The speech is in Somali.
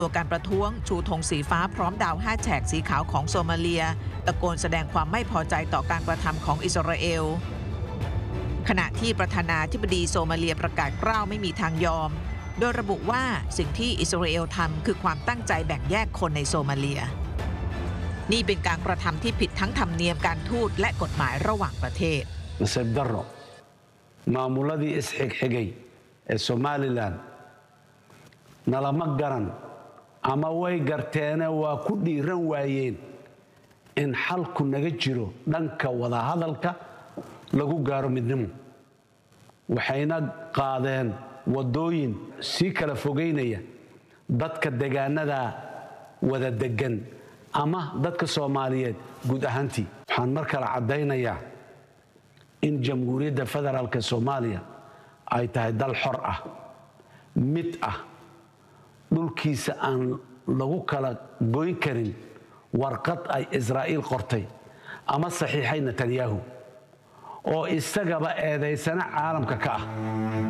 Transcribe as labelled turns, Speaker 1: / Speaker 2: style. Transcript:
Speaker 1: ตัวการประท้วงชูธงสีฟ้าพร้อมดาวห้าแฉกสีขาวของโซมาเลีย ตะโกนแสดงความไม่พอใจต่อการกระทำของอิสราเอล ขณะที่ประธานาธิบดีโซมาเลียประกาศกล้าวไม่มีทางยอม โดยระบุว่าสิ่งที่อิสราเอลทำคือความตั้งใจแบ่งแยกคนในโซมาเลีย นี่เป็นการกระทำที่ผิดทั้งธรรมเนียมการทูตและกฎหมายระหว่างประเทศ
Speaker 2: nasiib darro maamuladii isxigxigay ee somalilan nalama garan ama way garteene waa ku dhiiran waayeen in xalku naga jiro dhanka wadahadalka lagu gaaro midnimo waxayna qaadeen waddooyin sii kala fogaynaya dadka degaanada wada degan ama dadka soomaaliyeed guud ahaantii waxaan mar kale caddaynayaa in jamhuuriyadda federaalk soomaaliya ay tahay dal xor ah mid ah dhulkiisa aan lagu kala goyn karin warqad ay israa'iil qortay ama saxiixay netanyahu oo isagaba eedaysana caalamka ka ah